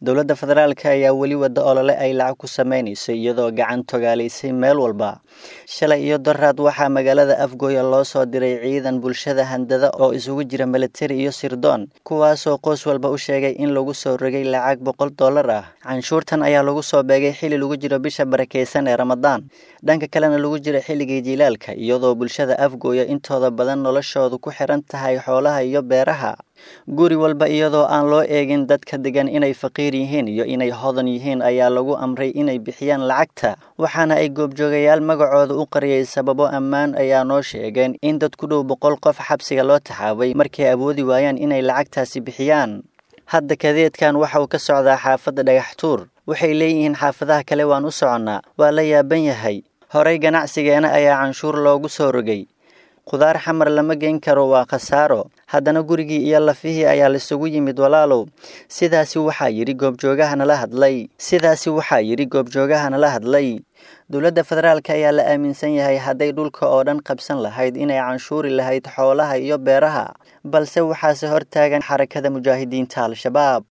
dowladda federaalka ayaa weli wada olole ay lacag ku samaynayso iyadoo gacan togaalaysay meel walba shalay iyo daraad waxaa magaalada afgooya loo soo diray ciidan bulshada handada oo isugu jira militari iyo sirdoon kuwaasoo qoys walba u sheegay in lagu soo rogay lacag boqol dollar ah canshuurtan ayaa lagu soo beegay xili lagu jiro bisha barakeysan ee ramadaan dhanka kalena lagu jiro xilligii jilaalka iyadoo bulshada afgooya intooda badan noloshoodu ku xiran tahay xoolaha iyo beeraha guri walba iyadoo aan loo eegin dadka degan inay faqiir yihiin iyo inay hodan yihiin ayaa lagu amray inay bixiyaan lacagta waxaana ay goobjoogayaal magacooda u qariyay sababo ammaan ayaa noo sheegeen in dad ku dhow boqol qof xabsiga loo taxaabay markay awoodi waayaan inay lacagtaasi bixiyaan hadda kadeedkan waxa uu ka socdaa xaafadda dhagaxtuur waxay leeyihiin xaafadaha kale waan u soconnaa waa la yaaban yahay horey ganacsigeena ayaa canshuur loogu soo rogay khudaar xamar lama geyn karo waa khasaaro haddana gurigii iyo lafihii ayaa laisugu yimid walaalow sidaasi waxaa yidhi goobjoogaha nala hadlay sidaasi waxaa yidhi goobjoogaha nala hadlay dowladda federaalka ayaa la aaminsan yahay hadday dhulka oo dhan qabsan lahayd inay canshuuri lahayd xoolaha iyo beeraha balse waxaase hortaagan xarakada mujaahidiinta al-shabaab